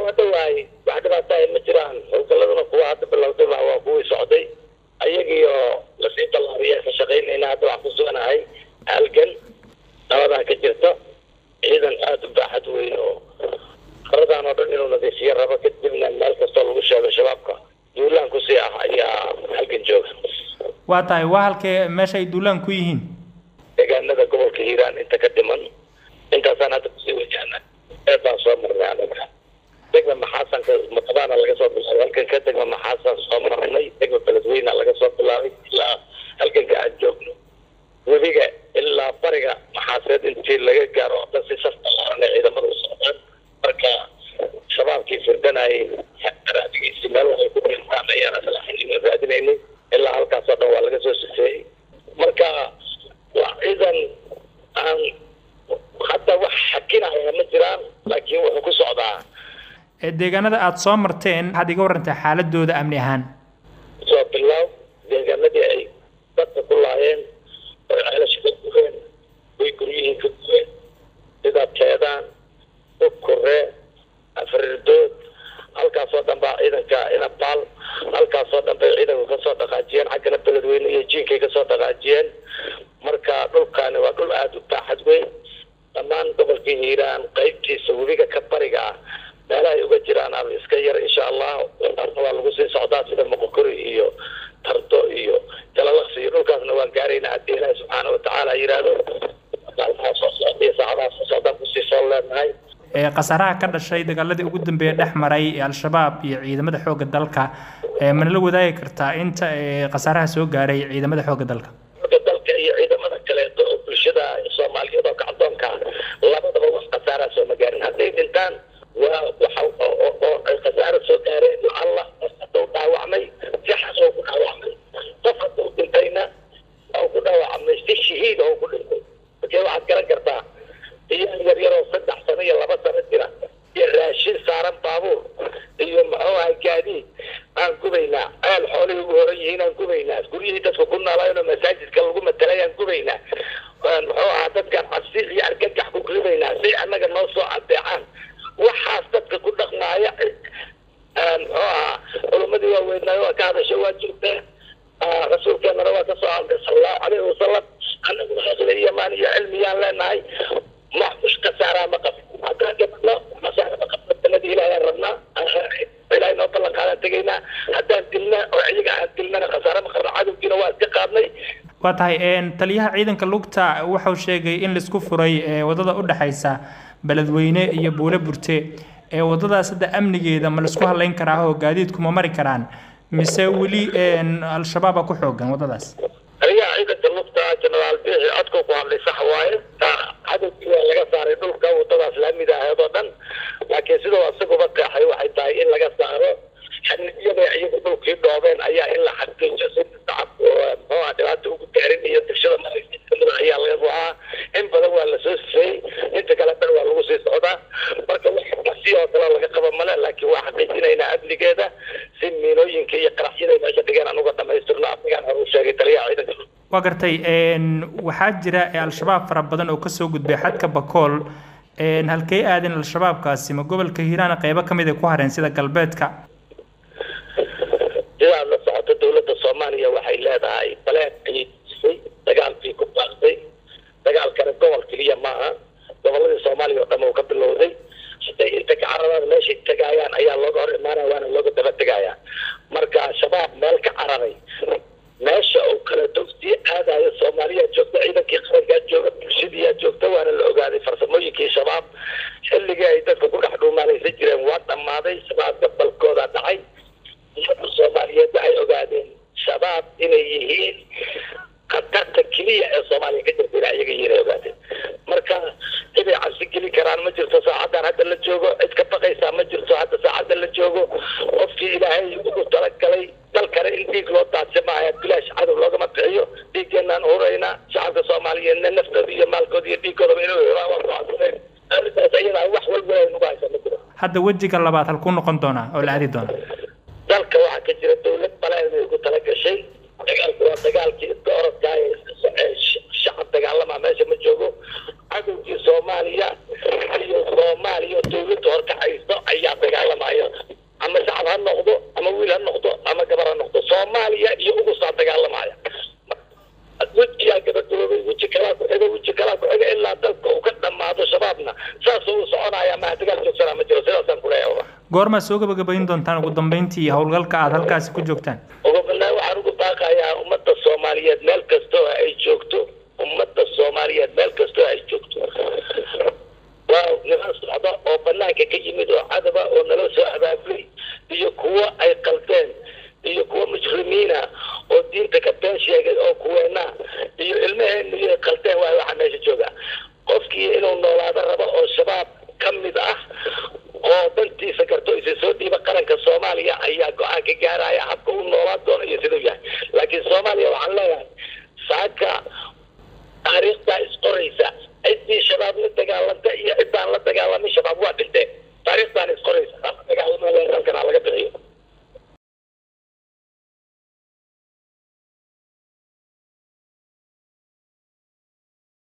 waa dhawaay wax dhibaatahay ma jiraan howlgaladuna kuwa hadda bilowday baa waa kuwii socday ayagiio lasii ballaariya ka shaqaynayna hadda waxaan ku suganahay halgan nabadaa ka jirta ciidan aada u baaxad weyn oo qaradan oo dhan inuu nadiifiyo rabo kadibna meel kastoo lagu sheego shabaabka duulaan kusii ah ayaa halgan jooga waa tahay waa halkee meesha ay duulaan ku yihiin deegaanada gobolka hiiraan inta ka dhiman intaasaan hadda kusii wajahna eebaan soo marnay anaga degma maxaasanka maqadaana laga soo bilaabay halkanka degma maxaasan soo marnay degma beledweyna laga soo bilaabay ilaa halkanka aan joogno webiga ilaa bariga maxaaseed intii laga gaaro oo dhan si saf balaaran ay ciidamada u socdaan marka shabaabkii firdanayay raadigiisi meel waxay ku dhintaan ayaan aslaxin raadinaynay ilaa halkaasoo dhan waa laga soo sifeeyey marka waa ciidan aan hadda wax xakinaya ma jiraan laakiin wuxuu ku socdaa deegaanada aada soo marteen waxaad iga warantaa xaaladooda amni ahaan soo bilow deegaanadii ay dadka ku laayeen oy ceelasha ka gureen oy guryihii ka gureen sida teedaan ukuree afrirdood halkaasoo dhan baa ciidanka inabaal halkaasoo dhan bay ciidanku kasoo dhaqaajiyeen xaggana beledweyne iyo jiinkay kasoo dhaqaajiyeen marka dhulkaani waa dhul aada u baaxad weyn dhammaan gobolka hiiraan qeybtiisa webiga ka bariga ah meelaha ay uga jiraan ama iska yar insha allah waa lagu sii socdaa sida moqokori iyo tardo iyo jalalaqsi iyo dhulkaasna waan gaaraynaa haddii ilaahi subxaana watacaala yidhaahdo maalmaha soo socda iyo saacadaha soo socdaan kusii soo leenahay khasaaraha ka dhashay dagaaladii ugu dambeeya dhex maray al-shabaab iyo ciidamada xoogga dalka mana la wadaagi kartaa inta khasaaraha soo gaaray ciidamada xoogga dalka xoogga dalka iyo ciidamada kaleeto oo bulshada soomaaliyeed oo kacdoonka labadaba wax khasaaraa sooma gaarin hadday dhintaan waa waxa oo ay khasaaro soo gaareen allah qof hadduu dhaawacmay si xas oo ku dhaawacmay qof hadduu dhintayna oo ku dhaawacmay si shahiid oo ku dhintay markee waxaad garan kartaa iyaan yar yaroo saddex sano iyo laba sano jira iyo raashin saaran baabuur iyo muxuu ahay gaadiid aan gubaynaa ceel xoolihii ugu horan yihiin aan gubaynaa guryihii dadka ku noolaayeenoo masaajidka lagu matalay aan gubaynaa muxuu ahaa dadkaan cabsi iyo argagax ku ribaynaa si annaga noo soo adeecaan waxaas dadka ku dhaqmaaya muxuu ahaa culumadii waaweynaayo waa ka hadasha waa joogtaa rasuulkeenana waa ka soo hadlay sala allahu calayhi wasalam annaguna aqli iyo maan iyo cilmiyaan leenahay ma mush khasaaraa ma qabno haddaan dhibno khasaara ma qabno sanadii ilaahayaan rabnaa ilaahay noo ballan qaadaan tegaynaa haddaan dilna oo iyaga aan dilnana khasaare ma qabno cadowgiina waa iska qaadnay waa tahay taliyaha ciidanka lugta wuxuu sheegay in laisku furay wadada u dhexaysa beledweyne iyo buule burte ee wadadaas hadda amnigeeda ma laisku halayn karaa oo gaadiidku ma mari karaan mise weli al-shabaaba ku xoogan wadadaas taliyaha ciidanka lugta jenaraal biixi codku ku hadlay sax waaye cadowgii waa laga saaray dhulka wadadaas laamida aheed oo dhan laakiin sidoo isaguba qeexay waxay tahay in laga saaro xaniyada iyagu dhulkii dhoobeen ayaa in la xaqiijo si shacabku muxuu ah dhibaata ugu gaarin iyo degshada markamida ayaa laga rabaa in badan waa lasoo sifeeyey inta kale dhan waa lagu sii socdaa marka si oo kale laga qaba male laakiin waa xaqiijinaynaa amnigeeda si miinooyinka iyo qaraxyada meesha dhigeen aan uga dhamaystirno asagaan hore u sheegay taliyaha ciidanka waa gartay waxaa jira al-shabaab fara badan oo kasoo gudbay xadka bakool halkay aadeen al-shabaabkaasi ma gobolka hiiraan qeybo kamid ay ku hareen sida galbeedka sidaad la socoto dowladda soomaaliya waxay leedahay baleed ayay disay dagaalkii ku baaqday dagaalkana gobol keliya maaha goboladii soomaaliya oo dhan uu ka bilowday hadday inta ka cararaan meeshay tagaayaan ayaa looga hor imaanaya waana looga daba tegayaa marka shabaab meel ka cararay meesha uu kala dogsii aadayo soomaaliya joogta ciidankii qarankaa jooga bulshadiiyaa joogta waana la ogaaday farsamooyinkii shabaab xilligii ay dadka ku dhex dhuumaalaysan jireen waa dhammaaday shabaab gabalkooda dhacay ummadda soomaaliyeed waxay ogaadeen shabaab inay yihiin khatarta keliya ee soomaaliya ka jirta ilaa iyaga yihiin ay ogaadeen marka ciday cabsi geli karaan ma jirto saacadan hadda la joogo cid ka baqaysaa ma jirto hadda saacadda la joogo qofkii ilaahay ugu talagalay dalkana in dhiig loo daadsa maaha bilaash cadow loogama bixiyo dhiiggeenaan huraynaa shacabka soomaaliyeedna naftooda iyo maalkooda iyo dhiiggoodaba inuu helaan waa go'aansadeen arrintaas ayadaa wax walba ay nagu haysa ma jiro hadda wejiga labaad halkuu noqon doonaa oo la aadi doona dalka waxaa ka jira dowlad baleen ay ugu talagashay dagaalku waa dagaalkii iska orodkaa ee shacab dagaalama meesha ma joogo cadowgii soomaaliya iyo soomaaliya dowladda horkacaysa haysto ayaa dagaalamaya ama shacab ha noqdo ama wiil ha noqdo ama gabar ha noqdo soomaaliya iyo ugusaa dagaalamaya wejiyaa gabagaboobay weji kalaa ku xiga weji kalaa ku xiga ilaa dalka uu ka dhammaado shabaabna saasuu u soconaya maha dagaal joogsanaa ma jiro sidaasaan kuleeyahay goormaa soo gabagabayn doontaan ugu dambeyntii howlgalka aada halkaasi ku joogtaan ugu badnaan waxaan ugu baaqayaa ummadda soomaaliyeed meel kastoo ay joogto ummadda soomaaliyeed meel kastoo ay joogto waa niman socda oo banaanka ka yimid oo cadaba oo nala soo abaabulay iyo kuwo ay qaldeen iyo kuwo mujrimiina oo diinta ka been sheegay oo kuweena iyo ilmaheenu iyo qaldeen waay waxaa meesha jooga qofkii inuu noolaado rabo oo shabaab ka mid ah oo dantiisa garto isa soo dhiiba qaranka soomaaliya ayaa go-aan ka gaaraya habka u noolaan doono iyo siduu yahay laakiin soomaaliya waxaan leeyahay